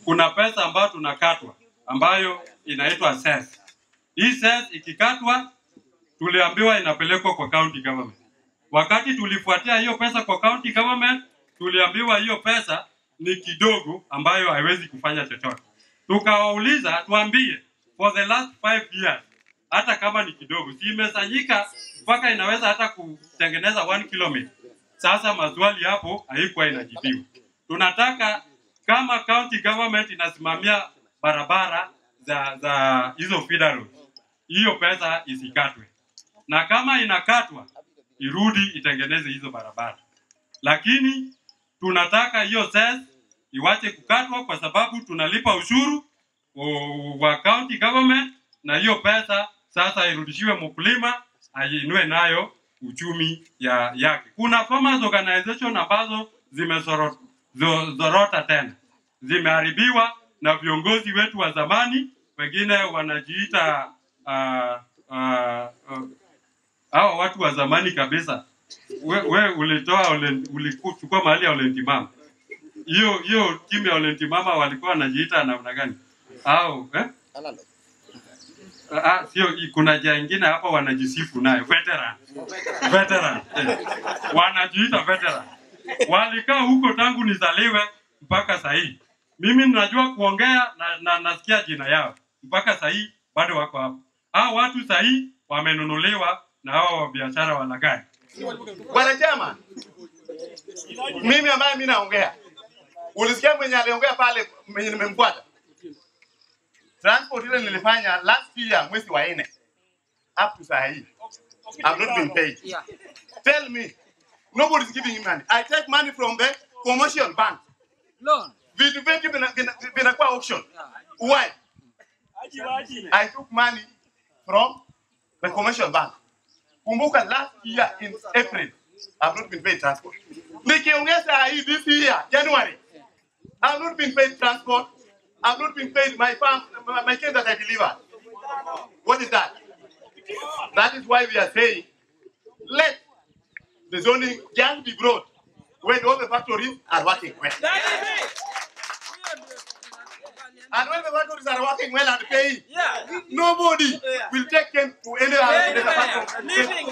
kuna pesa ambayo tunakatwa ambayo inaitwa cess. Hii cess ikikatwa, tuliambiwa inapelekwa kwa county government. Wakati tulifuatia hiyo pesa kwa county government, tuliambiwa hiyo pesa ni kidogo ambayo haiwezi kufanya chochote. Tukawauliza tuambie, for the last five years, hata kama ni kidogo, si imesanyika mpaka inaweza hata kutengeneza one kilometer. Sasa maswali hapo haikuwa inajibiwa. Tunataka kama county government inasimamia barabara za za hizo feeder roads, hiyo pesa isikatwe, na kama inakatwa irudi itengeneze hizo barabara, lakini tunataka hiyo cess iwache kukatwa kwa sababu tunalipa ushuru o- wa county government, na hiyo pesa sasa irudishiwe mkulima ainue nayo uchumi ya yake. Kuna farmers organization ambazo zimezorota tena, zimeharibiwa na viongozi wetu wa zamani, wengine wanajiita uh, uh, uh, hawa watu wa zamani kabisa. We, we ulitoa Ole- ulichukua mahali ya Olentimama, hiyo hiyo timu ya Olentimama walikuwa wanajiita namna gani? Au eh? Ah, sio, i- kuna jia ingine hapa wanajisifu nayo veteran. Veteran. Eh. Wanajiita veteran. Walikaa huko tangu nizaliwe mpaka sahii. Mimi najua kuongea na, na nasikia jina yao mpaka sahii bado wako hapo. Hao watu sahii wamenunuliwa na hawa wa biashara walaghai. Bwana chama, mimi ambaye mimi naongea, ulisikia mwenye aliongea pale, mwenye nimemfuata transport ile nilifanya last year mwezi wa nne up to saa hii I've not been paid. Yeah. Tell me, nobody is giving me money. I take money from the commercial bank. Loan. Vitu vingi vina- vina- vinakuwa auction. Yeah. Why? I took money from the commercial bank. Kumbuka last year in April, I've not been paid transport. Nikiongeza hii this year, January, I've not been paid transport. I've not been paid my farm, my, my cane that I delivered. What is that? That is why we are saying, let the zoning just be brought when all the factories are working well. And when the factories are working well and paying, Yeah. nobody will take them to any other Anywhere. factory. Living